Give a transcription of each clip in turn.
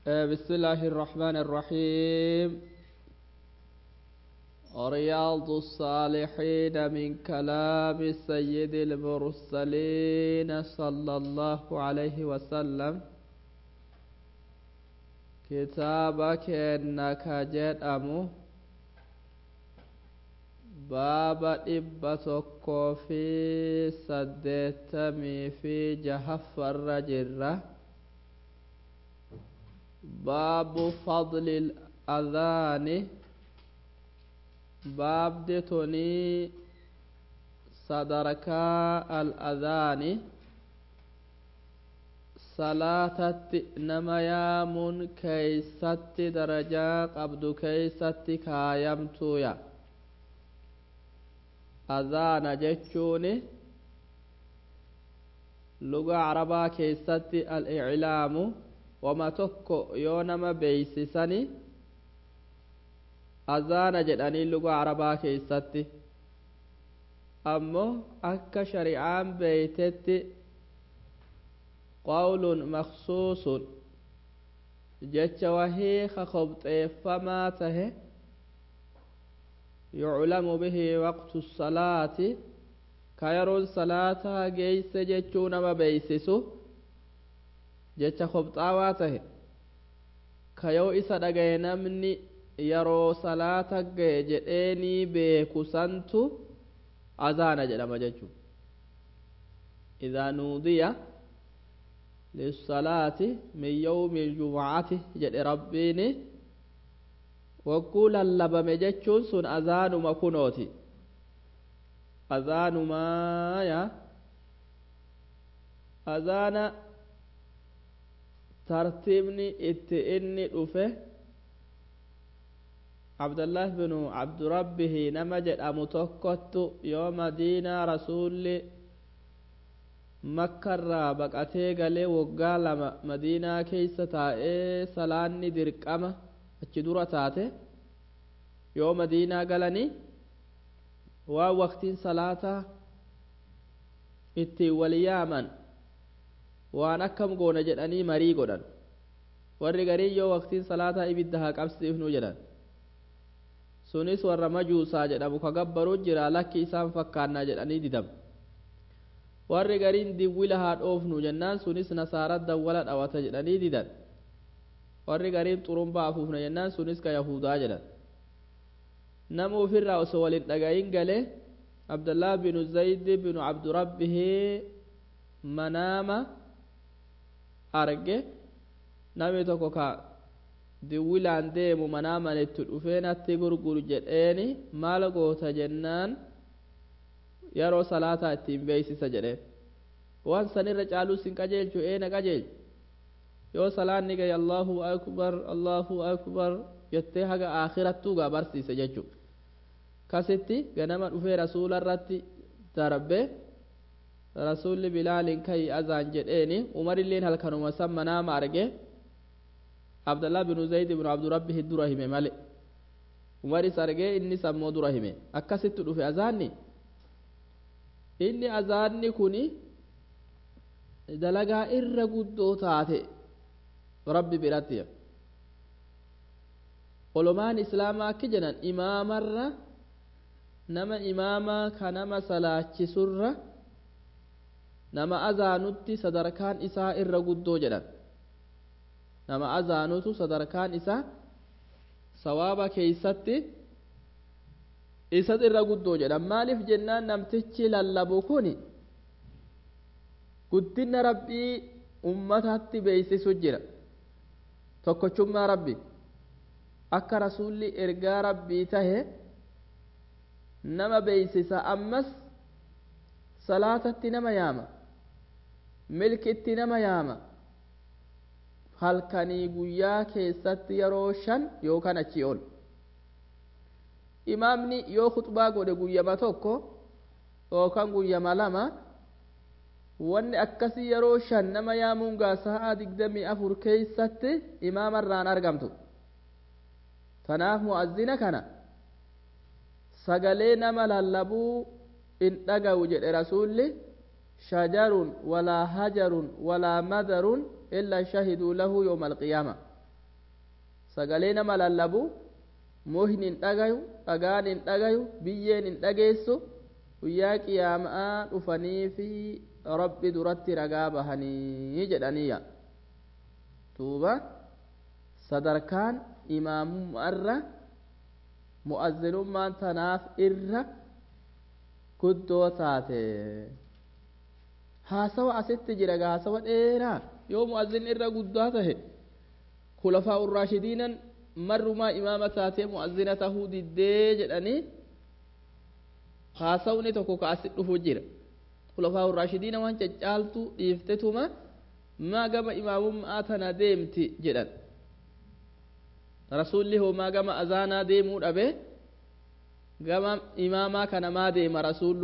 بسم الله الرحمن الرحيم رياض الصالحين من كلام سيد المرسلين صلى الله عليه وسلم كتابك إنك جدأمه baaba dhibba tokkoo fi saddeettamii fi jahaffarra jirra baabu fadli adhaani baabdi tunii sadarkaa al-adhaani salaatatti nama yaamuun keeysatti darajaa qabdu keeysatti kaayamtuuya adhaana jechuun luga arabaa keessatti al-iclaamu wama tokko yoo nama beeysisani adhaana jedhanii luga arabaa keessatti ammoo akka shari'aan beeytetti qawlun maksuusun jecha wahii ka kobxeeffamaa tahe يعلم به وقت الصلاة كيرون صلاة جيس جتشون ما بيسسو جتش خبطاواته كيو إسا دقي نمني يرو صلاة جديني بيكو سنتو أذان جلما جتشو إذا نودي للصلاة من يوم الجمعة جد ربيني wagguu lallabame jechuun sun azaanuma kunooti azaanumaaya azaana tartiibni itti inni dhufe abdullah binu abdurabbihi nama jedhamu tokkottu yoo madiinaa rasuulli makkarraa baqatee galee waggaa lama madiinaa keeysa taa'ee salaanni dirqama achi dura taate yoo madiinaa galanii waan waqtiin salaataa ittiin wal yaaman waan akkam goona jedhanii marii godhan warri garii yoo waqtiin salaataa ibidda haa qabsiifnu jedhan sunis warra majuusaa jedhamu ka gabbaruu jira lakki isaan fakkaannaa jedhanii didam warri gariin diwwila haa dhoofnu jennaan sunis nasaara dawwala dhawata jedhanii didan warri gariin xurumbaa afuufna jennaan sunis ka yahudaa jedhan nama ofirraa osoo walin dhagayin galee abdullah binu zaydi binu abdurabbihi manaama arge namni tokko ka diwwilaan deemu manaaman itti dhufee natti gurguru jedheeni maal goota jennaan yeroo salaataa ittiin beeysisa jedheen waan sanirra caaluu sin qajeelchu eena qajeelchu yoo salaanni gaye allahu akbar allahu akbar jettee haga aakirattuu gaa barsiise jechuu kasitti ganama dhufee rasuula irratti darbe rasuulli bilaaliin kayi azaan jedheeni umarilleen halkanuma san manaama arge abdallah binu zayd binu abdurabbihi dura hime male umaris argee innis ammoo dura hime akkasitti dhufe azaanni inni azaanni kuni dalagaa irra guddoo taate rabbi biratti olomaan islaamaa akki jedhan imaamarra nama imaamaa ka nama salaachisurra nama azaanutti sadarkaan isaa irra guddoo jedhan nama azaanutu sadarkaan isaa sawaaba keeysatti isat irra guddoo jedhan maaliif jennaan namtichi lallabu kun guddina rabbii ummatatti beeysisu jira tokkochummaa rabbi akka rasulli ergaa rabbii tahe nama beeysisa ammas salaatatti nama yaama milkitti nama yaama halkanii guyyaa keessatti yeroo shan yookaan achii ol imaamni yoo khuxbaa godhe guyyama tokko yookaan guyyama lama wanni akkasii yeroo shan nama yaamuun gaa sa'a digdamii afur keeysatti imaamarraan argamtu tanaaf mu'azzina kana sagalee nama lallabuu in dhagawu jedhe rasuulli shajarun walaa hajarun walaa madarun illa shahiduu lahu yooma alqiyaama sagalee nama lallabu muhni hin dhagayu dhagaan hin dhagayu biyyeen hin dhageessu guyyaa qiyaamaa dhufanii fi rabbi duratti ragaa bahanii jedhaniya duuba sadarkaan imaamummaarra mu'azzinummaan tanaaf irra guddoo taate haasawa asitti jira haasawa dheeraa yoo mu'azzin irra guddaa tahe kulafaa urraashidiinan marrumaa imaama taatee mu'azzina tahuu diddee jedhanii haasawni tokko ka asit dhufu jira kulafaa urraashidiina waan caccaaltu dhiiftetuma maa gama imaamummaa tana deemti jedhan rasulli hoo maa gama azaanaa deemuu dhabe gama imaamaa kana maa deema rasullu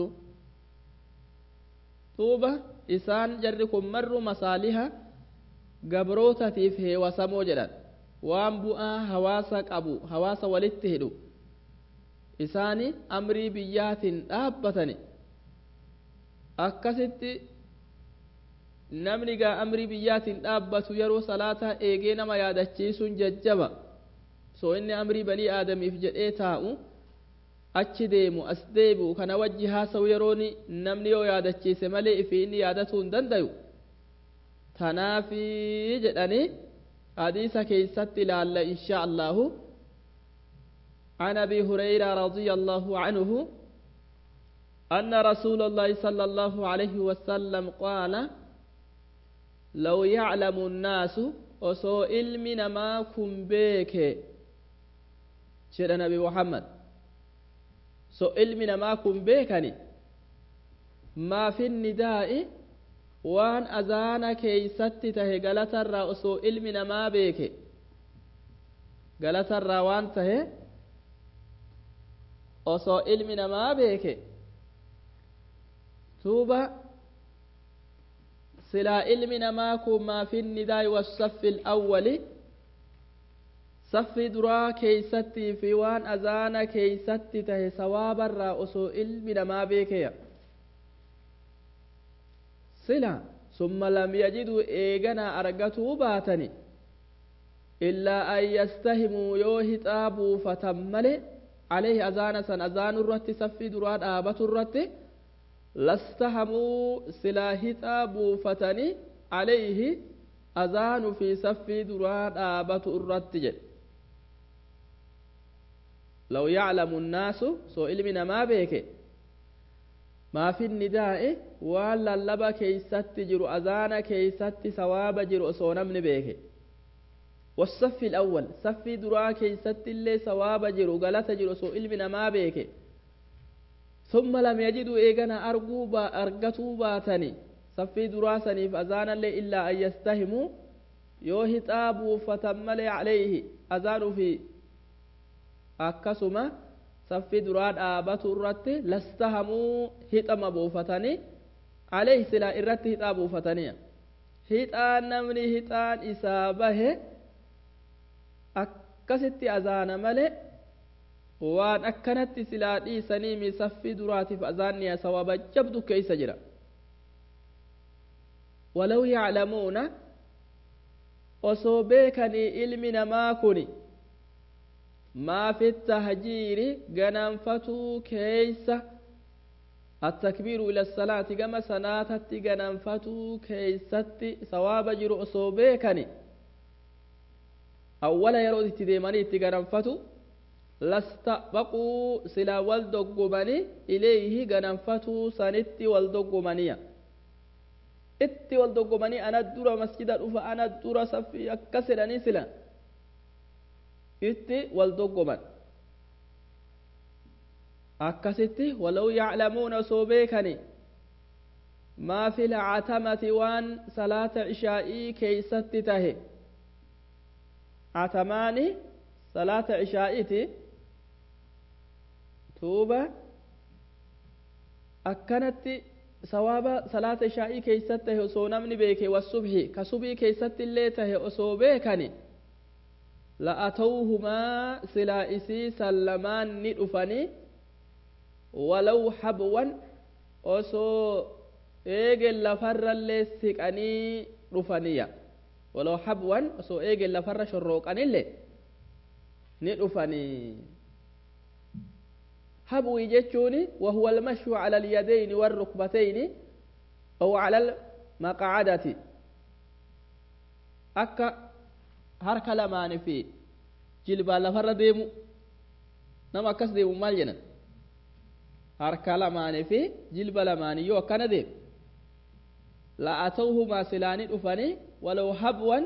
duuba isaan jarri kun marru masaaliha gabrootaatiif heewasamoo jedhan waan bu'aa hawaasa qabu hawaasa walitti hidhu isaani amrii biyyaatiin dhaabbatani akkasitti namni gaa amrii biyyaatiin dhaabbatu yeroo salaataa eegee nama yaadachiisuun jajjaba soo inni amrii banii aadamiif jedhee taa'u achi deemu as deebi'u kana wajji haasawu yerooni namni yoo yaadachiise malee ifi inni yaadatuu hin dandayu tanaafi jedhanii hadiisa keeysatti ilaalla insha allahu عن ابي هريره رضي الله عنه ان رسول الله صلى الله عليه وسلم قال لو يعلم الناس وسو علمنا ما كن بك شر نبي محمد سو علمنا ما كن بكني ما في النداء waan azaana keeysatti tahe galatarraa osoo ilmi namaa beeke galatarraa waan tahe osoo ilmi namaa beeke tuuba silaa ilmi namaa kun maa fi nidaa'i wasaffi alawwali saffi duraa keeysattii fi waan azaana keeysatti tahe sawaabarraa osoo ilmi namaa beekeya sila summa lam yajiduu eeganaa argatuu baatani illaa an yastahimuu yoo hixaa buufatan male عليه أذان سن أذان الرت سفي دراد آبة الرت لاستهموا سلاهتا بوفتني عليه أذان في سفي دراد آبة الرت جد لو يعلم الناس سو علمنا ما بيك ما في النداء ولا لبا كيست جرو أذان كيست ثواب جرو سونم بيك والصف الأول صف درا كيست اللي ثواب جرو غلط جرو سو علمنا ما بيك ثم لم يجدوا إيغانا أرقوا با أرقتوا باتني صف درا سنيف أذان اللي إلا أن يستهموا يوهي تابوا فتملي عليه أذان في akkasuma saffi duraa dhaabatu irratti lastahamuu hixama buufatanii alayhi silaa irratti hixaa buufatanii hixaan namni hixaan isaa bahe akkasitti azaana malee waan akkanatti silaa dhiisanii mi saffi duraatiif azaanni sawaba jabdu keeysa jira walaw yaclamuuna osoo beekanii ilmi namaa kuni ما في التهجير جننفتو كيس التكبير إلى الصلاة كما سناتت جننفتو كيست ثواب جرو أصوبيكني أول يرود تديماني تجننفتو لاستبقوا سلا والدقمني إليه جننفتو سنت والدقمنية itti wal doggomanii ana dura masjida dhufa ana dura saffii akkas jedhanii sila itti wal doggoman akkasitti walaw yaclamuuna osoo beekani maa fi lcatamati waan salaata cishaa'ii keeysatti tahe catamaani salaata cishaa'iiti tuuba akkanatti sawaaba salaata ishaa'ii keeysatti tahe osoo namni beeke wasubhi ka subii keeysatti illee tahe osoo beekani لأتوهما سلا إسي سلمان ندفني ولو حبوا أسو إيجل لفر اللي سكني رفنيا ولو حبوا أسو إيجل لفر شروقني اللي ni dhufanii habwii jechuun wahuwa almashyu cala alyadayni warrukbatayni aw cala almaqcadati akka harka lamaanii fi jilbaan lafarra deemu nama akkas deemu maal jedhan harka lamaanii fi jilba lamaanii yoo akkana deemu la'atawhumaa silaanii dhufanii walaw habwan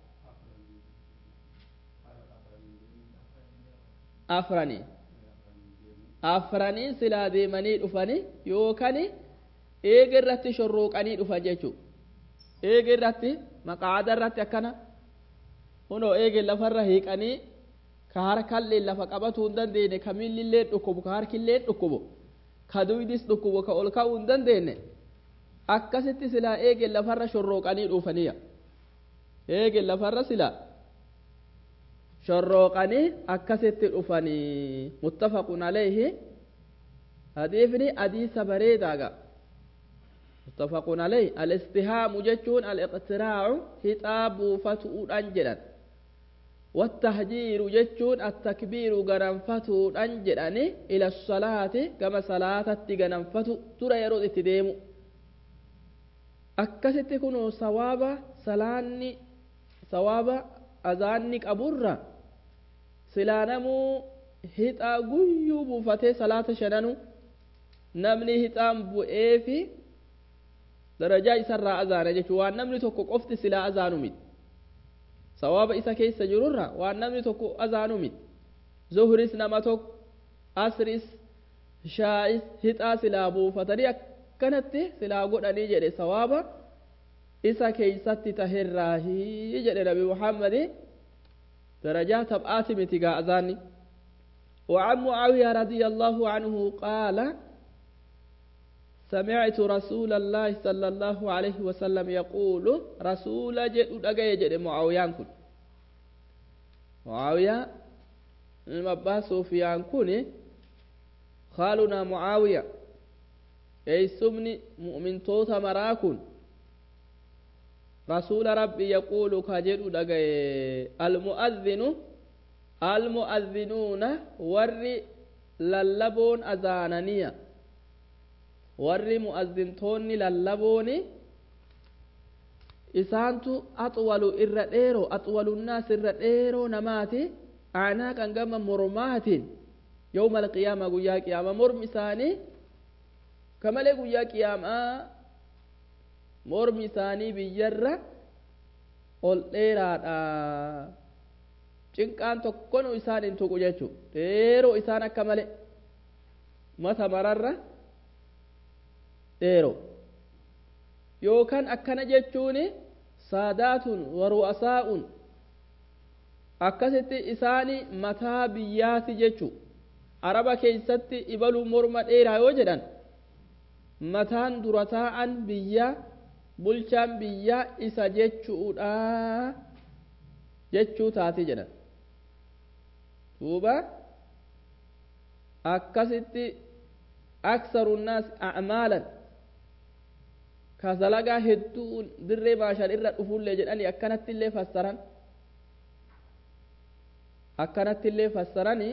afranii afranii silaa deemanii dhufanii yookaan eega irratti shorrooqanii dhufan jechuudha eega irratti maqaada irratti akkana kunoo eege lafarra hiiqanii ka harkallee lafa qabatuu hin dandeenye ka miillillee dhukkubu ka harkillee dhukkubu ka duydis dhukkubu ka ol ka'uu hin dandeenye akkasitti silaa eege lafarra shorrooqanii dhufaniya eege lafarra silaa shorrooqanii akkasitti dhufanii muttafaqun alayhi hadiifni hadiisa bareedaaga muttafaqun alayhi alistihaamu jechuun aliqtiraacu hixaa buufatuudhan jedhan والتهجير جتون التكبير غننفتو دان جداني الى الصلاه كما صلاه غننفتو ترى يرو اتديمو akkasitti kun sawaaba salaanni sawaaba azaanni qaburra silaa namuu hixaa guyyuu buufatee salaata shananu namni hixaan bu'ee fi darajaa isarraa azaana jechuun waan namni tokko qofti silaa azaanu miti sawaaba isa keessa jirurra waan namni tokko azaanu miti zuhris nama tokko asris shaa'is hixaa silaa buufatanii akkanatti silaa godhanii jedhe sawaaba isa keeysatti taherraahii jedhe nabi muhammadi درجات تبعات متقا أذاني وعن معاوية رضي الله عنه قال سمعت رسول الله صلى الله عليه وسلم يقول رسول جد أجي جد معاوية كن معاوية المبا سفيان كن خالنا معاوية أي سمني مؤمن توتا مراكن رسول ربي يقول كجد دغه المؤذن المؤذنون ور للبون اذانانيا ور مؤذنتون للبون isaantu axwalu irra dheero axwalunnaas irra dheeroo namaati acnaaqan gama mormaatiin yowma alqiyaama guyyaa qiyaama mormi isaanii kamalee guyyaa qiyaamaa mormi isaanii biyyarra ol dheeraadha cinqaan tokkonu isaan hin tuqu jechu dheeroo isaan akka male mata mararra dheeroo yookaan akkana jechuun saadaatun waru'asaa'un akkasitti isaani mataa biyyaati jechu araba keeysatti ibaluu morma dheeraa yoo jedhan mataan dura taa'an biyyaa bulchaan biyyaa isa jechuudha jechuu taati jedhan duuba akkasitti aksaru nnaas acmaalan ka dalagaa hedduu dirree baashan irra dhufullee jedhanii akkanatti illee fassaran akkanatti illee fassaranii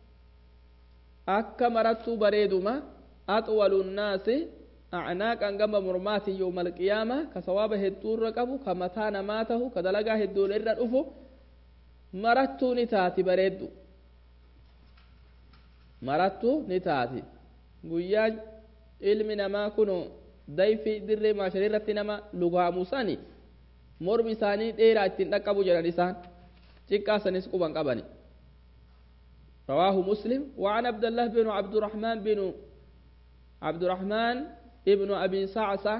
akka marattuu bareeduma axwalu nnaasi acnaaqan gama mormaatiin yowma alqiyaama ka sawaaba hedduu irra qabu ka mataa namaa tahu ka dalagaa hedduun irra dhufu marattuu ni taati bareeddu marattuu ni taati guyyaan ilmi namaa kuno dayfi dirree maasharii irratti nama lugaamu sani mormi isaanii dheeraa ittiin dhaqqabu jedhan isaan xiqqaa sanis quban qabani رواه مسلم وعن عبد الله بن عبد الرحمن بن عبد الرحمن ابن أبي سعسة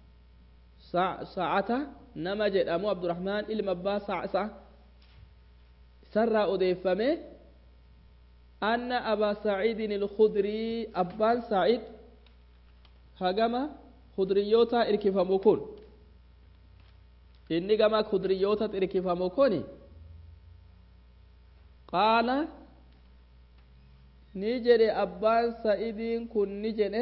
سعة نمجد أمو عبد الرحمن المبا سعسة سر أديفمه أن أبا سعيد الخدري أبان سعيد هجم خدريوتا إركفمكون إني جما خدريوتا إركفمكوني قال نجري أبان سعيد كن نجري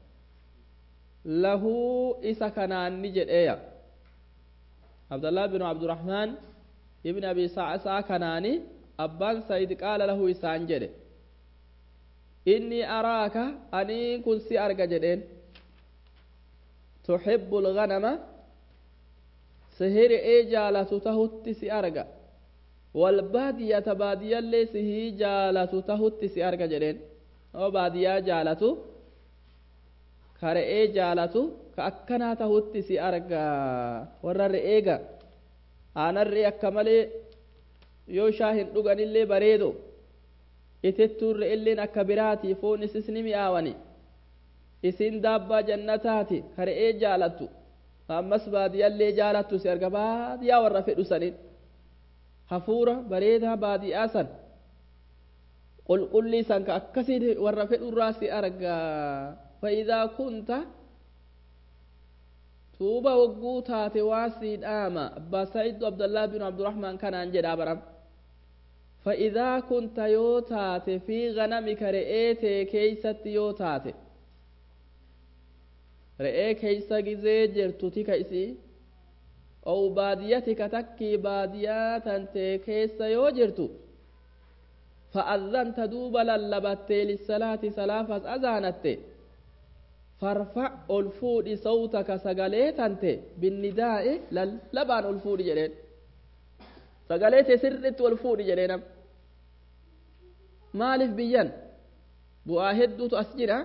له إسا كنان نجد إيا عبد الله بن عبد الرحمن ابن أبي سعسع كناني abbaan sayid qaala lahu isaan jedhe inni araaka anii kun si arga jedheen tuxibbu lganama sihiri'ee jaalatu tahutti si arga walbaadiyata baadiyyallee sihii jaalatu tahutti si arga jedheen oo baadiyyaa jaalatu ka re'ee jaalatu ka akkanaa tahutti si arga warra re'eega aanan re'ee akka malee yoo shaa hin dhuganillee bareedo itettuun re'elleen akka biraati foon isis ni mi'aawani isin daabbaa jannataati ka re'ee jaalattu ammas baadiyyallee jaalattu si arga baadiyyaa warra fedhu sanin hafuura bareedaa baadiyyaa san qulqullii san ka akkasii warra fedhurraa si argaa fa'idaa kunta tuuba wagguu taate waa sii dhaama abbaa sa'idu abdallaa binu abdurahmaan kanaan jedhaa baram fa'idaa kunta yoo taate fi ganamika re'ee tee keeysatti yoo taate re'ee keeysa gizee jirtu tika isii ou baadiyyatika takkii baadiyaa tantee keessa yoo jirtu fa'adhanta duuba lallabattee lissalaati salaafas azaanatte farfa ol fuudhi sawtaka sagalee tante binnidaa'e lallabaan ol fuudhi jedheen sagalee tee sirritti ol fuudhi jedheenam maaliif biyyan bu'aa hedduutu as jira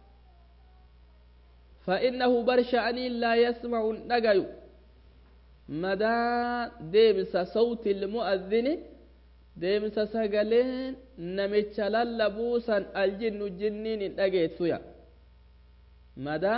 فإنه برشأني لا يسمع نجاي مدى ديمس صوت المؤذن ديمس سجلين نمتش للبوسا الجن الجنين نجيت سويا مدى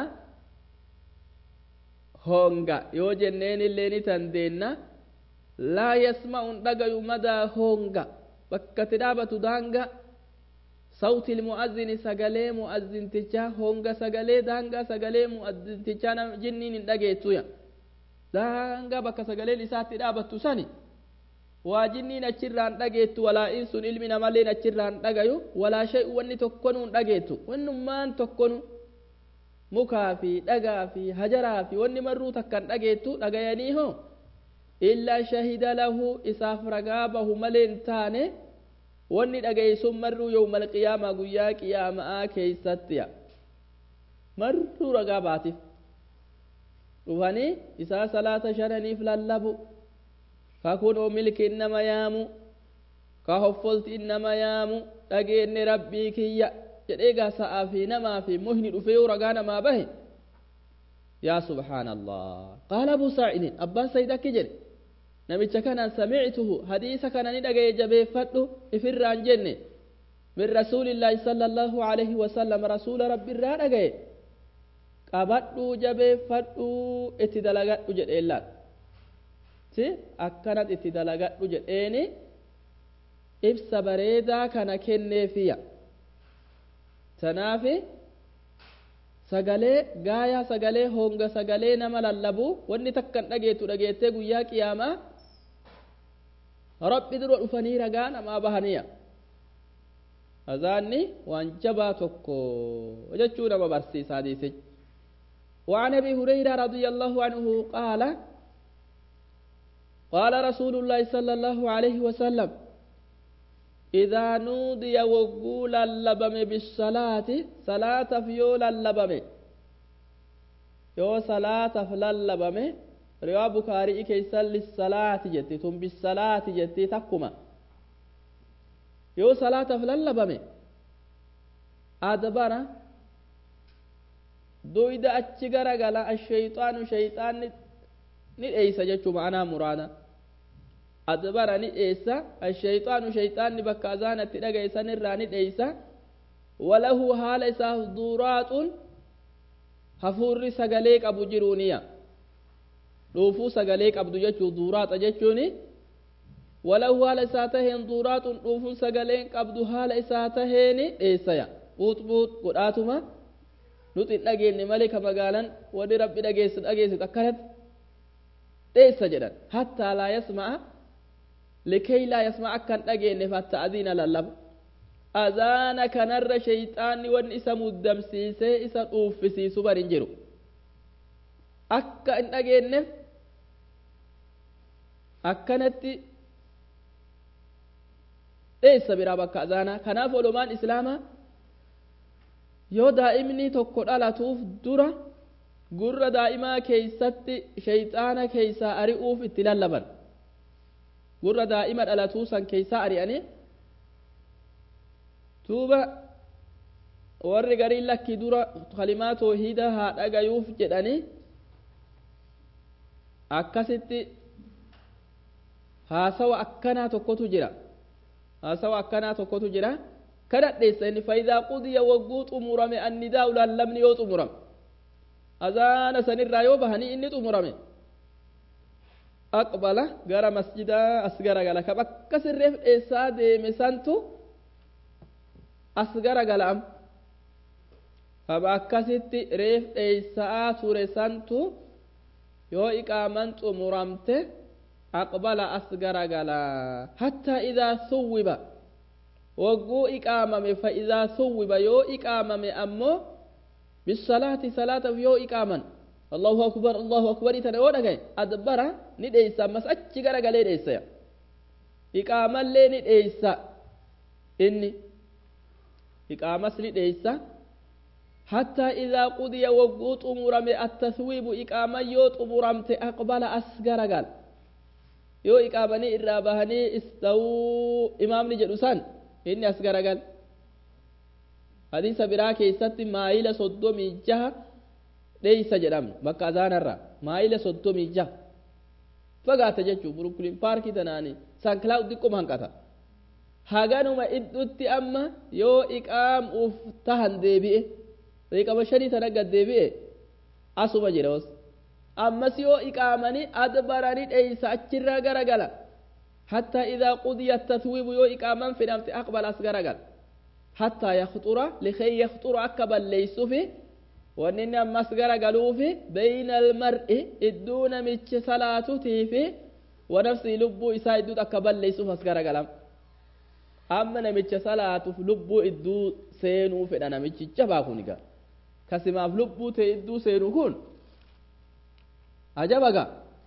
هونغا يو جنين اللي نتندينا لا يسمع نجاي مدى هونغا بكتدابة دانغا صوت المؤذن سجلي مؤذن تجا هونغا سجلي دانغا سجلي مؤذن تجا جنين نجيتويا دانغا بك سجلي لسات دابت سني واجنين أشران نجيتو ولا إنس علم نمالين أشران نجايو ولا شيء وني تكونوا نجيتو ونمان تكونوا مكافي دغافي هجرافي وني مرو تكن نجيتو نجايانيهو إلا شهد له إساف رقابه ملين تاني wanni dhagayesun marruu yawmal qiyaamaa guyyaa qiyaamaa keeysattiya marruu ragaa baatiif dhufanii isaa salaata shananiif lallabu ka kunoo milki innama yaamu ka hoffolti innama yaamu dhageenne rabbii kiyya jedhee gaa sa'aa fi namaa fi muhni dhufee yoo ragaa namaa bahe yaa subhaana allah qaala abuu saa'idin abbaan sayid akki jedhe namicha kanaan samictuhu hadiisa kana ni dhagaye jabeeffadhu ifirraan jenne min rasuulillaahi sala allaahu alayhi wasalam rasuula rabbi irraa dhagaye qabadhuu jabeeffadhuu itti dalagadhu jedheenlaan si akkanat itti dalagadhu jedheeni ibsa bareedaa kana kenneefiya tanaafi sagalee gaayaa sagalee honga sagalee nama lallabu wanni takkan dhageetu dhageettee guyyaa qiyaamaa rabbi dura dhufanii ragaa namaa bahaniya azaanni waan jabaa tokko jechuu nama barsiisa hadiise وعن ابي هريره رضي الله عنه قال قال رسول الله صلى الله عليه وسلم إذا نودي وقول اللبم بالصلاة صلاة فيول اللبم يو صلاة فللبم روا بكاري كيسا للصلاة جتي ثم بالصلاة جتي تقوم يو صلاة فللبم أدبر دويد أتشغر غلا الشيطان شيطان نئيس جتشو معنا مرادا adbara ni dheessa ashayxaanu shayxaanni bakka azaanatti dhagayesan irraa ni dheeysa walahu haala isaaf duuraaxun hafuurri sagalee qabu jiruuniya dhuufuu sagalee qabdu jechuu duuraaxa jechuuni walahu haala isaa taheen duuraaxun dhuufuun sagaleen qabdu haala isaa taheeni dheessaya buut buut godhaatuma nuti hin dhageenye malee ka magaalan wani rabbi dhageessu dhageessu akkanatti dheessa jedhan hattaa laa yasma'a لكي لا يسمع كان أجين فالتأذين للب أذان كان الر شيطان وان اسم الدمسيسي اسم أوفسي سبر انجرو أكا إن أجين أكنت dheessa biraa bakka azaanaa kanaaf olomaan islaamaa yoo daa'imni tokko dhalatuuf dura gurra daa'imaa keeysatti shayxaana keeysaa ari'uuf itti lallaban gurra daa'ima dhalatuu san keeysaa ari'anii duuba warri gariin lakki dura kalimaa toohiida haa dhagayuuf jedhanii akkasitti haasawa akkanaa tokkotu jira haasawa akkanaa tokkotu jira kadhadheessa inni faayidaa qudiya wagguu xumurame annidaa ulaallamni yoo xumurame azaana sanirraa yoo bahanii inni xumurame aqbala gara masjidaa as garagala ka bakka sirreef dheessaa deeme santu as garagala am kaba akkasitti reef dheessaa ture santu yoo iqaaman xumuramte aqbala as garagala hattaa idaa suwwiba wagguu iqaamame fa idaa suwwiba yoo iqaamame ammoo bisalaati salaataaf yoo iqaaman allahu akbar allahu akbarii tana yoo dhagaye adbara ni dheeysa ammas achi garagalee dheeysa iqaamallee ni dheeysa inni iqaamas ni dheeysa حتى إذا قضي وقوط مرمي التثويب إقامة يوت مرمت أقبل أسقر قال يو إقامني إرابهني استووا إمام نجلسان إني أسقر قال حديث براكي ست مايلة صدومي جهة ليس جرم بكا زانرا مايلة صدومي جهة فقات جتشو بروكلين باركي تناني سان كلاود ديكم هنكتا haganuma iddutti amma yoo iqaam uf tahan deebi'e riqaba shanii tana gad deebi'e asuma jira os ammas yoo iqaamanii adbaranii dheeysa achirraa garagala hattaa idaa qudiya taswiibu yoo iqaaman fidhamte aqbala as garagala hattaa yakxura likay yakxura akka balleeysufi wanni inni ammas garagaluufi bayna almar'i idduu namichi salaatutiifi wanafsii lubbuu isaa idduut akka balleeysuuf as garagalam amma namicha salaatuuf lubbuu idduu seenuu fedha namichicha baakun egaa kasimaaf lubbuu ta'e idduu seenuu kun ajabaga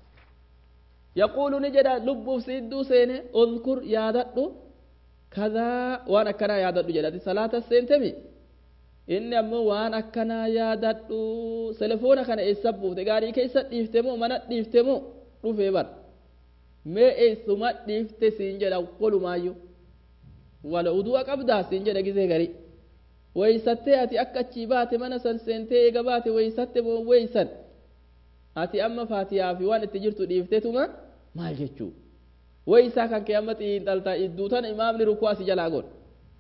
yaquulu ni jedha lubbuuf si idduu seene udkur yaadadhu kadaa waan akkanaa yaadadhu jedhati salaata seentemi inni ammoo waan akkanaa yaadadhu telefoona kana eessa buufte gaarii keessa dhiifte moo mana dhiifte moo dhufee bar mee eessuma dhiifte siin jedha walumaayyuu wala udu'a qabdaa siin jedha gisee garii weeysattee ati akka achii baate mana san seentee eega baate weeysatte moo weeysan ati amma faatiyaa fi waan itti jirtu dhiiftetuma maal jechuu weeysaa kan kee amma xiinxaltaa idduu tana imaamni rukuu asi jalaa godha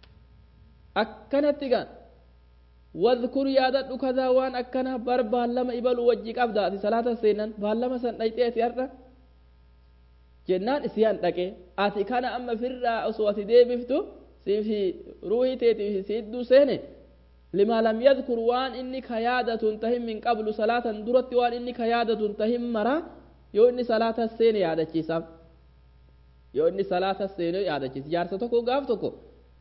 akkanatti gaan wadkur yaadadhu kadaa waan akkana bar baallama ibaluu wajji qabda ati salaata seenan baallama san dhayxee ati har'a jennaan isiyaan dhaqe ati kana amma firraa osoo ati deebiftu siifi ruuhii teetiif si idduu seene lima lam yadkur waan inni ka yaadatun tahin min qablu salaatan duratti waan inni ka yaadatun tahin mara yoo inni salaata seene yaadachiisaaf yoo inni salaata seene yaadachiisa jaarsa tokko gaaf tokko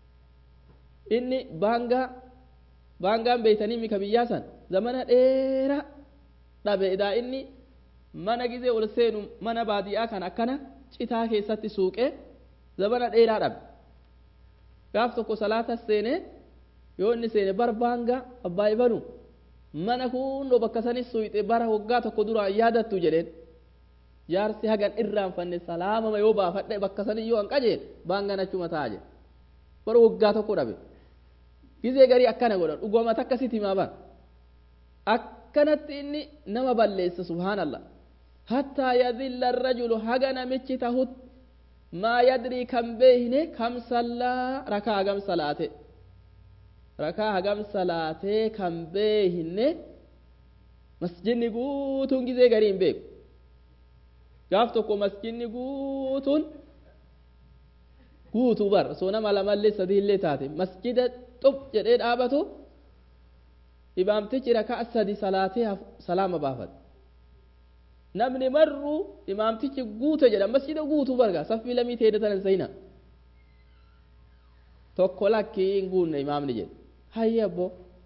inni baangaa baangaan beeytanii mika biyyaa san zamana dheeraa dhabe idaa inni mana gizee ol seenu mana baadiyaa kan akkana citaa keessatti suuqee zamana dheeraa dhabe gaaf tokko salaata seene yoo inni seene bar baangaa abbaa ibanu mana hundoo bakka sanis suyxe bara waggaa tokko duraan yaadattu jedheen jaarsi hagan irraanfanne salaamama yoo baafadhe bakka sanii yoo an qajeel baangaan achuma ta'a jedhe bara waggaa tokko dhabe gizee garii akkana godhan dhuguma takkasitti himaa ban akkanatti inni nama balleessa subhaanallah hattaa yadilla arrajulu haga namichi tahut maa yadrii kan beeyne kam sallaa rakaa hagam salaate rakaa hagam salaatee kan beeyne masjidni guutuun gizee garii hin beeku gaaf tokko masjidni guutuun guutuu bar soo nama lamallee sadiillee taate masjida xub jedhee dhaabatu imaamtichi rakaa sadi salaatee salaama baafate namni marru imaamtichi guute jedha masjida guutuu barga saffii lamii teede tanan sayna tokko lakkii hin guunne imaamni jedhe hayya abbo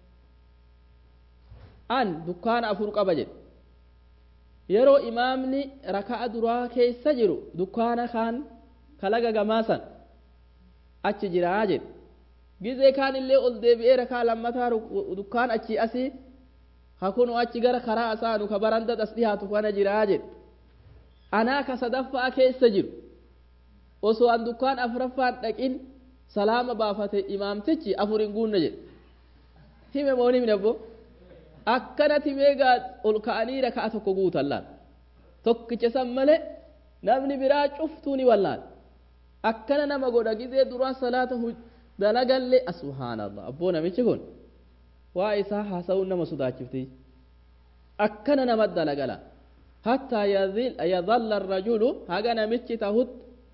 an dukkaana afur qaba jedhe yeroo imaamni raka'a duraa keessa jiru dukkaana kaan kalaga gamaasan achi jiraa jedhe gizee kaan illee ol deebi'ee rakaa lammataa dukkaan achi asii hakunu achi gara karaa asaanu ka baranda as dhiyaatu kana jiraa jedhe anaa ka sadaffaa keessa jiru osoo an dukkaan afuraffaan dhaqin salaama baafate imaamtichi afur hin guunne jedhe hime moo himne abbo akkanatti meegaa ol ka'anii rakaa tokko guutan laal tokkicha san malee namni biraa cuftuu ni wallaal akkana nama godha gizee duraa salaata dalagallee subhaanallah abboo namichi kun waa isaa haasa'uun nama sodaachifti akkana nama dalagala hattaa yadalla arrajulu haga namichi tahut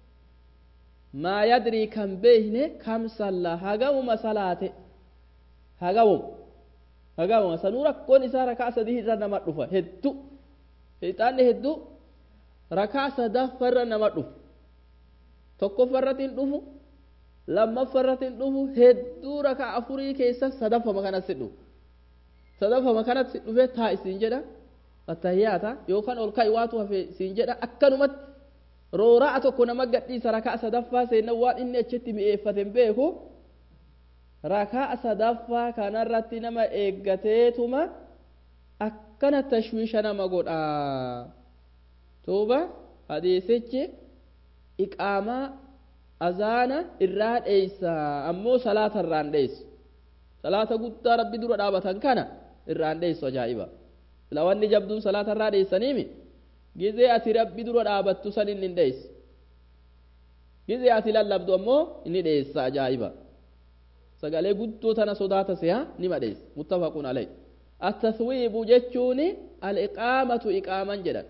maa yadrii kan beeyne kam salla hagamuma salaate hagamuma hagamuma sanuu rakkoon isaa rakaa sadii irra nama dhufa heddu shayxaanni heddu rakaa sadaffarra nama dhufu tokkoffarratti hin dhufu lammaffarratti hin dhufu hedduu rakaa afurii keessa sadaffama kanatti dhufu sadaffama kanatti dhufee taa isiin jedha attahiyyaata yookaan ol ka'i waatu hafe isiin jedha akkanumatti roora'a tokko nama gadhiisa rakaa sadaffaa seenna waan inni achitti mi'eeffate hin beeku rakaa sadaffaa kanarratti nama eeggateetuma akkana tashwiisha nama godhaa tuuba hadiisichi iqaamaa azaana irraa dheeysa ammoo salaata irraan dheeysu salaata guddaa rabbi dura dhaabatan kana irraan dheeysu ajaa'iba lawanni jabduun salaata irraa dheeysaniimi gizee ati rabbi dura dhaabattu san inni hin dheeysu gizee ati lallabdu ammoo inni dheeysa ajaa'iba sagalee guddoo tana sodaata siha nima dheeysa muttafaquun alay التثويب جتشوني الإقامة إقاما جدا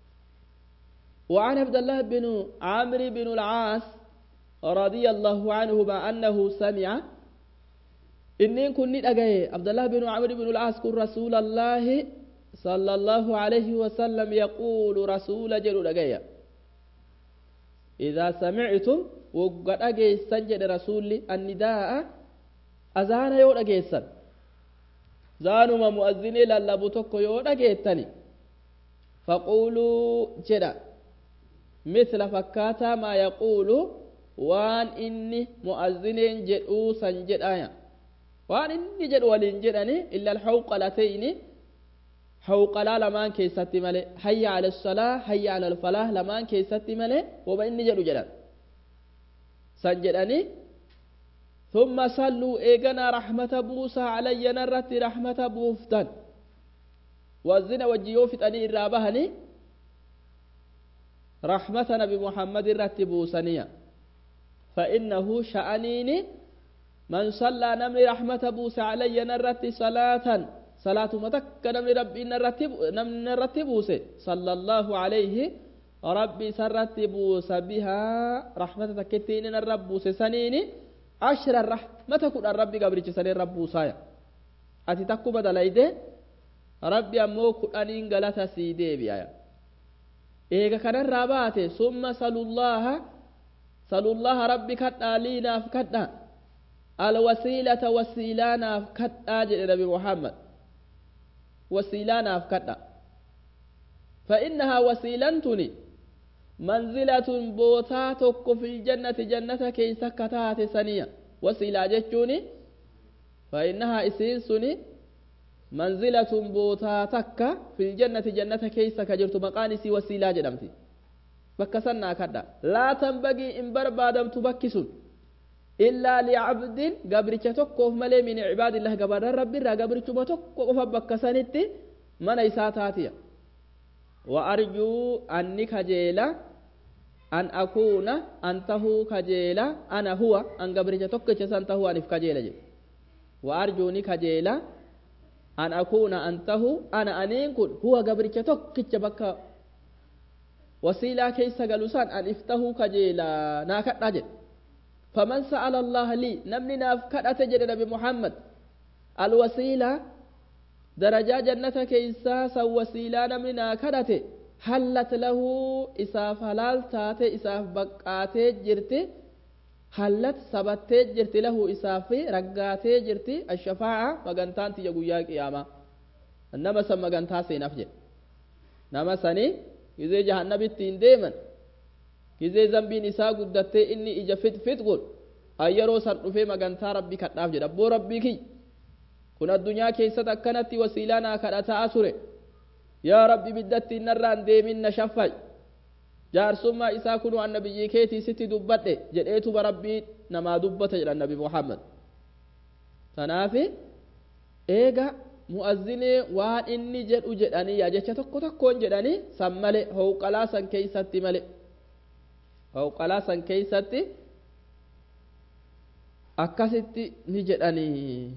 وعن عبد الله بن عمرو بن العاص رضي الله عنهما أنه سمع إني كنت أجاي عبد الله بن عمرو بن العاص كن رسول الله صلى الله عليه وسلم يقول رسول جل أجاي إذا سمعتم وقد أجي سنجد رسولي النداء أذان يود أجي سن زانما مؤذني للبو تكو يود أجي تاني فقولوا جدا مثل فكاتا ما يقول وان إني مؤذنين جدو سنجد آية وان إني جد ولين جدني إلا الحوقلتين حوقلا لمان كيستي ملي حي على الصلاة حي على الفلاح لمان كيستي ملي وما إني جدو جدن سنجدني ثم صلوا إيغنا رحمة بوسى علي نرتي رحمة بوفتن وزنا وجيوفت أني إرابهني رحمة نبي محمد رتبوا سنيا فإنه شأنيني من صلى نمر رحمة بوس علي نرتي صلاة صلاة متك نمر ربي نرتب نرتبوس صلى الله عليه ربي سرتبوس بها رحمة تكتين الربوس سنيني عشر الرحمة كل الرب قبل سنين ربوسايا أتي تكو بدل ربي أمو كل أنين غلطة سيدي بيايا eega kanarraa baate summa salullaha salullaha rabbi kadhaa liinaaf kadha alwasiilata wasiilaanaaf kadhaa jedhe nabi muhammad wasiilaanaaf kadha فإنها وسيلتني منزلة بوتا توكو في الجنة جنة كي سكتات سنية وسيلة جتوني فإنها إسينسني منزلة بوتا تكا في الجنة جنة كيسا كجرت مقانسي وسيلة جدمتي بكسنا كدا لا تنبغي إن بربادم تبكسون إلا لعبد قبرك تكوف ملي من عباد الله قبر ربي را قبرك تكوف بكسنتي من إساتاتيا وأرجو أني كجيلا أن أكون أنته كجيلا أنا هو أن قبرك تكوف سنته أنف كجيلا وأرجوني كجيلا an akuuna antahu ana aniin kun huwa gabricha tokkicha bakka wasiilaa keessa galu san an iftahuu kajeelaa naa kadhaa jedhe faman sa'ala allaha lii namni naaf kadhate jedhe nabi muhammad alwasiilaa darajaa jannata keessaa san wasiilaa namni naa kadhate hallat lahu isaaf halaal taate isaaf baqqaatee jirti hallat sabattee jirti lahu isaaf raggaatee jirti ashafaa'a magantaan tiyya guyyaa qiyaamaa nama san magantaa seenaaf jedhe nama sanii gizee jahannabitti hin deeman gizee zambiin isaa guddattee inni ija fixfix godhu an yeroo san dhufee magantaa rabbii kadhaaf jedha abboo rabbii kiyya kun addunyaa keessatti akkanatti wasiilaa naa kadhataa ture yaa rabbi biddatti innarraan deemin na shaffay jaarsummaa isaa kunu anna biyyii keetii sitti dubbadhe jedheetuma rabbii namaa dubbata jedha nabi muhammad tanaafi eega mu'azzinee waan inni jedhu jedhanii yaa jecha tokko tokkoon jedhanii san male howqalaa san keeysatti male howqalaa san keeysatti akkasitti ni jedhanii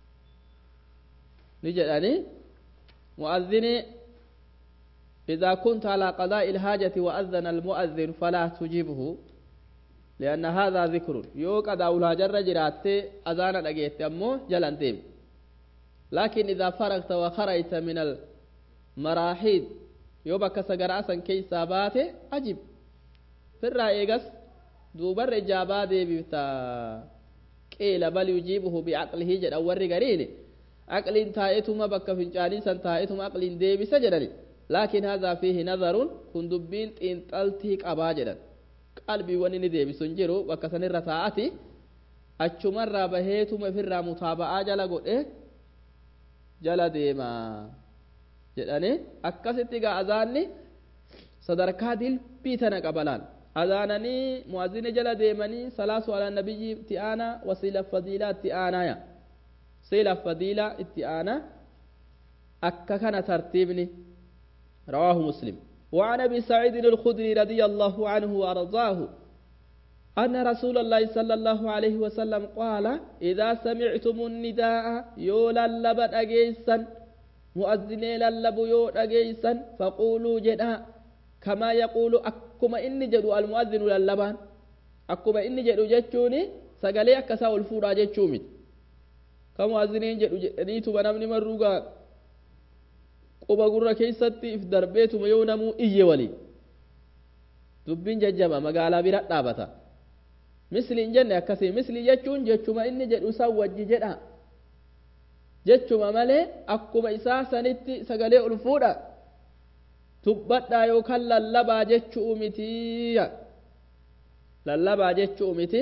ni jedhanii mu'azzinee إذا كنت على قضاء الحاجة وأذن المؤذن فلا تجيبه لأن هذا ذكر يو قضاء الحاجة جرات أذان أجيت أمو جلن ديم لكن إذا فرغت وخرجت من المراحيض يو بك سقرأسا كي سابات أجب في الرأيقس دوبر إجابة دي بتا قيل بل يجيبه بعقله جد أول قرين عقل تائتما بك فنجاني سن تائتما عقل دي بسجدني لكن هذا فيه نظر كن دبين تنطلتي قبا جدن قلبي وني دي بسنجرو وكسن الرتاعتي أچمر بهيتما في متابعة جلا قد jala deemaa jedhanii akkasitti gaa azaanni sadarkaa dilbii tana qabalaan azaananii mu'azzini jala deemanii salaasu ala nabiyyi itti aanaa wasiila fadiilaa itti aanaaya siila fadiilaa itti aanaa akka kana tartiibni رواه مسلم وعن ابي سعيد الخدري رضي الله عنه وارضاه أن رسول الله صلى الله عليه وسلم قال إذا سمعتم النداء يولا لبن أجيسا مؤذني للب يو أجيسا فقولوا جدا كما يقول أكما إني جدو المؤذن للبان أكما إني جدو جتشوني سقالي أكسا والفورا جتشومي كمؤذنين جدو جدنيتو بنامني مروغا quba gurra keessatti if darbeetuma yoo namuu iyye walii dubbiin jajjaba magaalaa bira dhaabata misliin jenne akkasii mislii jechuun jechuma inni jedhu san wajji jedha jechuma malee akkuma isaa sanitti sagalee ol fuudha dubbadhaa yookaan lallabaa jechuu mitiya lallabaa jechuu miti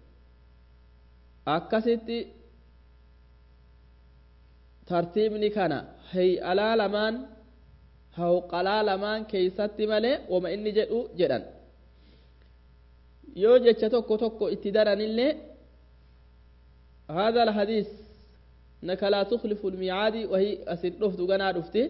akkasitti tartiibni kana hay'alaa lamaan hawqalaa lamaan keeysatti malee wama inni jedhu jedhan yoo jecha tokko tokko itti daranillee هذا الحديث انك لا تخلف الميعاد وهي اسد دفت غنا دفتي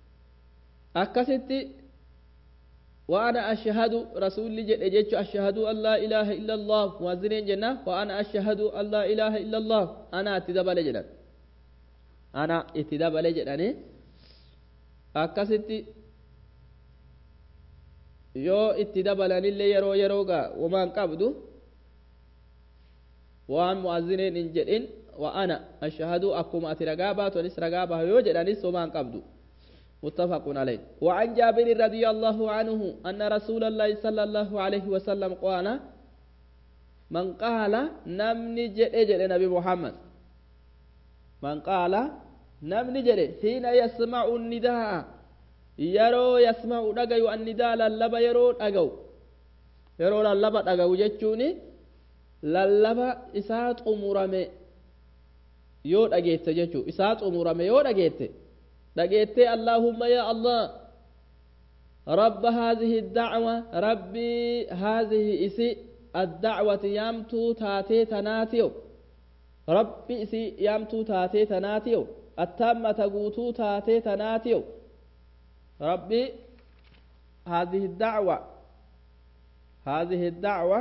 اكستي وانا اشهد رسول جد جدت اشهد ان لا اله الا الله مؤذنين جنة وانا اشهد ان لا اله الا الله انا اتدبل جدا انا اتدبل جدا akkasitti yoo itti dabalanillee yeroo yerooga wamaan qabdu waan mu'azzineen hin jedhin wa ana ashhadu akkuma ati ragaa baatu anis ragaa baha yoo jedhanis wamaan qabdu متفق عليه وعن جابر رضي الله عنه أن رسول الله صلى الله عليه وسلم قال من قال نمني جد جد نبي محمد من قال namni jedhe hiina yasma'u nidaa yeroo yasma'u dhagayu annidaa lallaba yeroo dhagayu yeroo lallaba dhagayu jechuun lallaba isaa xumurame yoo dhageette jechuu isaa xumurame yoo dhageette dhageettee allaahumma yaa allah رب هذه الدعوة ربي هذه إسي الدعوة يامتو تاتي تناتيو ربي إسي يامتو تاتي تناتيو التامة قوتو تاتي تناتيو ربي هذه الدعوة هذه الدعوة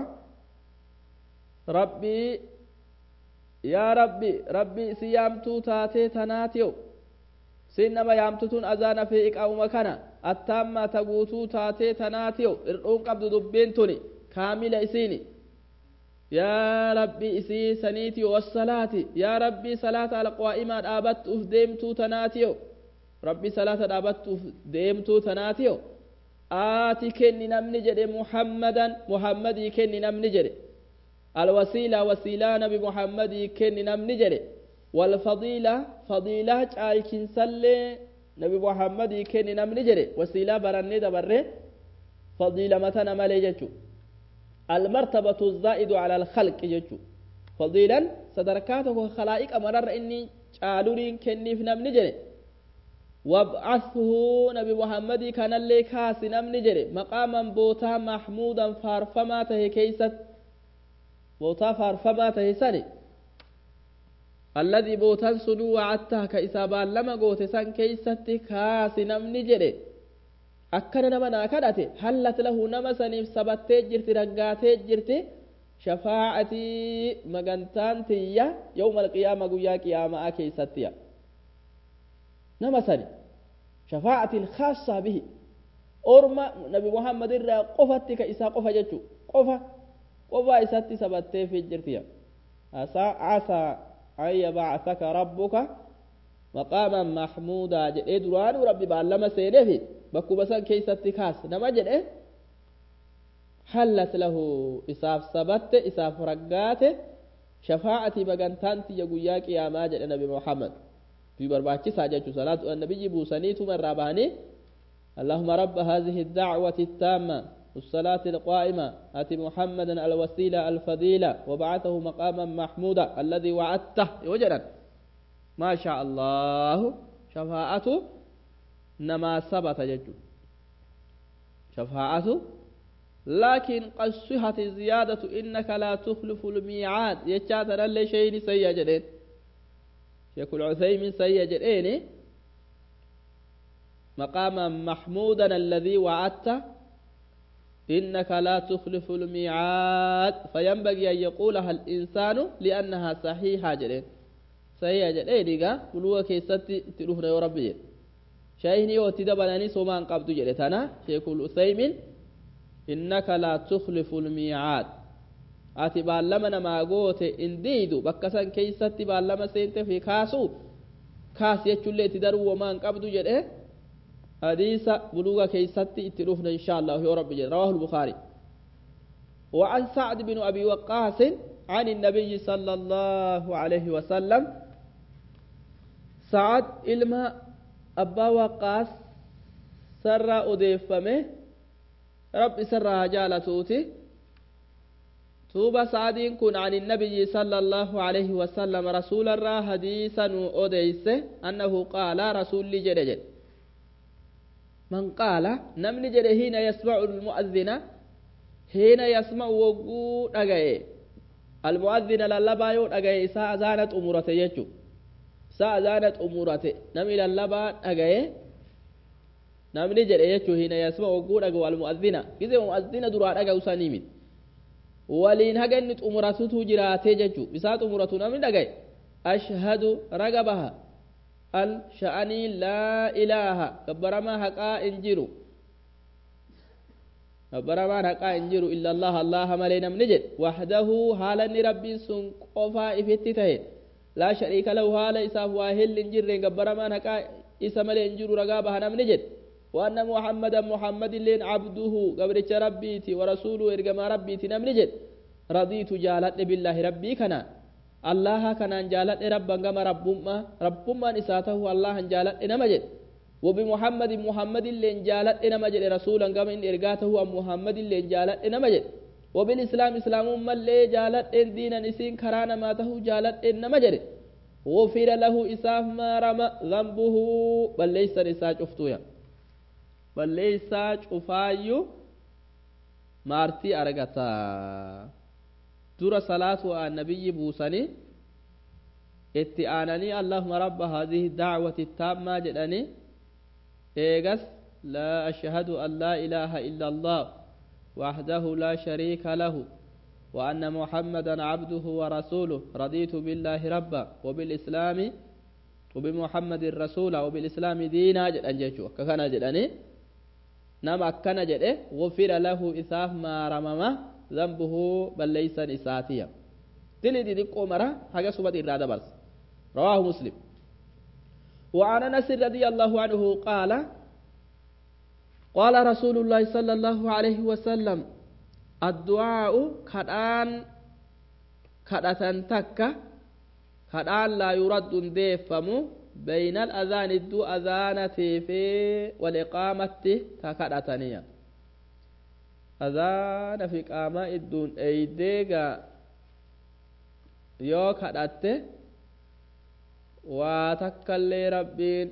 ربي يا ربي ربي سيامتو تاتي تناتيو سينما يامتتون أذان في إقاو مكانا التامة قوتو تاتي تناتيو إرؤون قبض دبين توني كاملة إسيني يا ربي إسي سنيتي والصلاة يا ربي صلاة على قوائمة أبت أفديمتو تناتيو ربي صلاة أبت أفديمتو تناتيو آتي كني نمني جدي محمدا محمد كني نمني جدي الوسيلة وسيلة نبي محمد كني نمني جدي والفضيلة فضيلة جالكين سلي نبي محمد كني نمني جدي وسيلة برني دبره فضيلة متى نمالي جدو المرتبة الزائد على الخلق جتو fadiilan sadarkaa tokko kalaa'iqa mararra inni caaluriin kenniif namni jedhe wab'athu nabi muhammadii kanallee kaasi namni jedhe maqaaman bootaa mahmuudan faarfamaa tahe keeysatti bootaa faarfamaa tahe sani alladii bootan sunuu wacattaa ka isaa baallama goote san keeysatti kaasi namni jedhe akkana nama naa kadhate hallat lahu nama saniif sabattee jirti raggaatee jirti shafaacatii magantaan tiyya yawma alqiyaama guyyaa qiyaama'aa keeysattiya nama sani shafaacatiin khaasaa bihi orma nabi muhammad irraa qofatti ka isaa qofa jechu qofa qofaa isatti sabatteefi jirtiya asaa casaa an yabacasaka rabbuka maqaaman mahmuudaa jedhee duraanuu rabbi baallama seeneefi bakkuma san keeysatti kaas nama jedhe hallat lahu isaaf sabatte isaaf raggaate shafaa'ati magantaan tiyya guyyaa qiyaamaa jedhe nabi muhammad fi barbaachisaa jechuu salaatu annabiyyi buusaniituma irraa bahanii اللهم رب هذه الدعوة التامة والصلاة القائمة آت محمدا الوسيلة الفضيلة وبعثه مقاما محمودا الذي وعدته وجدا ما شاء الله شفاعته نما ثبت جد شفاعته لكن قد صحت الزيادة إنك لا تخلف الميعاد يجاتنا اللي شيء سيئ جدين شيخ العثيمين سيئ جدين مقاما محمودا الذي وعدته إنك لا تخلف الميعاد فينبغي أن يقولها الإنسان لأنها صحيحة جدين صحيحة جدين إيقا بلوة كيستي تلوهنا يا ربي جدين shaayini yoo itti dabalanii somaan qabdu jedhe tana sheekul usaymin innaka laa tukhlifu lmiicaad ati baallama namaa goote in diidu bakka san keeysatti baallama seente fi kaasu kaas jechuillee itti daruu womaan qabdu jedhe hadiisa buluga keeysatti itti dhufna insha allahu yoo rabbi jedhe rawahu lbukaari وعن سعد بن أبي وقاص عن النبي صلى الله عليه وسلم سعد إلما abbaa waqaas sarraa odeeffame rabbi sarraa jaalatuuti tuuba sa'adiin kun عن النبي صلى الله عليه وسلم رسول الله حديثا أديس أنه قال رسول جد من قال نمن جد حين يسمع المؤذن حين يسمع وقود أغاية المؤذن للبا يود أغاية إساء زانت أمورة يجو sa'a zaanat umurate namni lallabaa dhagaye namni jedhe jechuu hina yasma wagguu dhagahu almu'azzina gizee mu'azzina duraa dhagahu sanii miti waliin haga inni xumuratutu jiraatee jechuu isaa xumuratu namni dhagaye ashhadu raga baha al sha'anii laa ilaaha gabbaramaa haqaa hin jiru gabbaramaan haqaa hin jiru illa allah allaha malee namni jedhe wahdahu haala inni rabbiin sun qofaa ifitti ta'e لا شريك له هالا إساف واهل جر قبر ما نكا إسا ملين جر رقابها نم نجد وأن محمدا محمد لين عبده قبر ربيتي ورسوله إرقما ربيتي نم نجد رضيت جالت بالله ربي كنا الله كنا جالت ربا قم ربما ربما إساته الله جالت نمجد وبمحمد محمد لين جالت نمجد رسولا قم إن إرقاته محمد لين جالت نمجد وبالإسلام إسلام من لي جالت إن دينا نسين كرانا ما تهو جالت إن نمجر غفر له إساف ما رمى ذنبه بل ليس رسا شفتويا بل ليس شفايو مارتي أرغتا ترى صلاة النبي بوسني اتعانني اللهم رب هذه الدعوة التامة جدني إيغس لا أشهد أن لا إله إلا الله وحده لا شريك له وأن محمدا عبده ورسوله رضيت بالله ربا وبالإسلام وبمحمد رسولا وبالإسلام دينا جدًا جيشو ككنا جدًا نما أكنا جدًا غفر له إساف ما رمم ذنبه بل ليس نساتيا تلي دي ديكو مرة حاجة سبت إرادة بس رواه مسلم وعن أنس رضي الله عنه قال قال رسول الله صلى الله عليه وسلم الدعاء كدان كدتن تكا كدان لا يرد ديفمو بين الأذان الدو أذانة في والإقامة تكدتنيا أذان في قامة الدون أيديغا yoo kadhatte waa takkallee rabbiin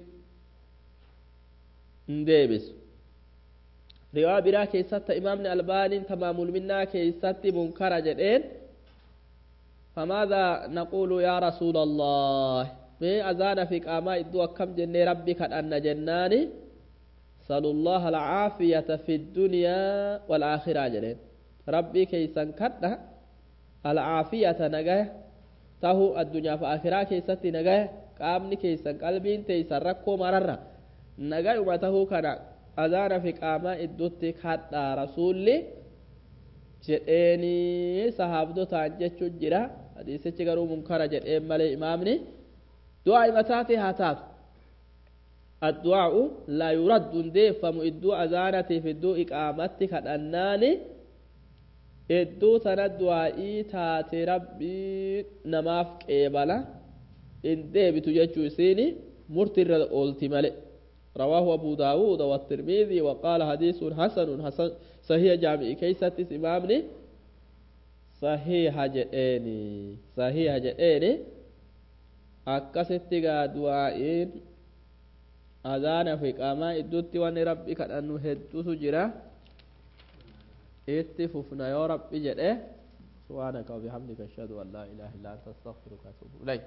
hin deebisu riwaa biraa keessatti imaamni albaaniin tamaamul minnaa keessatti munkara jedheen فماذا نقول يا رسول الله mee azaana fi qaamaa iddoo akkam jennee rabbi kadhanna jennaani salu llaha alcaafiyata fi ddunyaa walaakiraa jedheen rabbii keeysan kadha alcaafiyata nagaya tahu addunyaa fi akiraa keessatti nagaya qaamni keeysan qalbiin teeysan rakkoo mararra nagayuma tahuu kana azaana fi qaamaa iddootti kadhaa rasuulli jedheeni sahaabdotaan jechuun jira hadiisichi garuu munkara jedheen malee imaamni du'aa mataati haa taatu addu'aa'u laa yuraddu deeffamu iddoo azaanatiif iddoo iqaamatti kadhannaani iddoo tana du'aa'ii taate rabbii namaaf qeebala in deebitu jechuu isiini murtiirra oolti male رواه أبو داود والترمذي وقال حديث حسن حسن صحيح جامع كيست إمامني صحيح جئني صحيح جئني akkasitti gaa du'aa'iin azaana fi qaamaa idduutti wanni rabbi kadhannu hedduutu jira itti fufna yoo rabbi jedhe subhaanaka wabihamdika ashhadu an laa ilaaha illa anta astaghfiruka wa atuubu ilayk